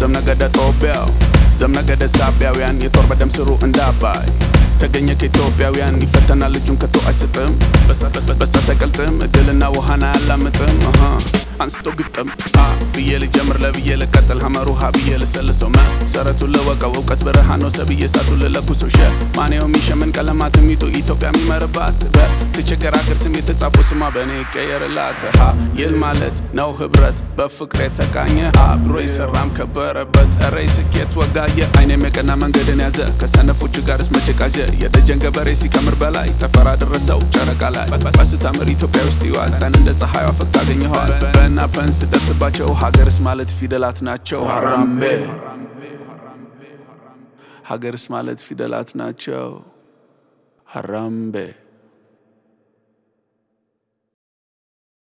ዘምነገደ ጦቢያው ዘምነገደ ሳቢያውያን የጦር በደም ስሩ እንዳባይ ተገኘ ከኢትዮጵያውያን ይፈተናል ልጁን ከቶ አይስጥም በሳት አይቀልጥም እድልና ውሃን አያላምጥም አሃ አንስቶ ግጥም ሀ ብዬ ልጀምር ለብዬ ልቀጥል ሀመሩ ሀ ብዬ ልሰልሰው መሰረቱን ልወቀው እውቀት ብርሃን ነው ሰብዬ እሳቱን ልለኩሰው ሸ ማንየው የሚሸምን ቀለማት ሚቶ ኢትዮጵያ የሚመርባት በተቸገር ሀገር ስም የተጻፉ ስሟ በእኔ ይቀየርላት ሀ ይል ማለት ነው ህብረት በፍቅር የተቃኘ አብሮ የሰራም ከበረበት እረ ስኬት ወጋየ አይኔም የቀና መንገድን ያዘ ከሰነፎቹ ጋርስ መቼ ቃዠ የደጀን ገበሬ ሲከምር በላይ ተፈራ ደረሰው ጨረቃ ላይ በስታምር ኢትዮጵያ ውስጥ ይዋጸን እንደ ፀሐዩ ፈቅ ታገኘኸዋል በና ፐንስ ደርስባቸው ሀገርስ ማለት ፊደላት ናቸው ሀራምቤ ሀገርስ ማለት ፊደላት ናቸው ሀራምቤ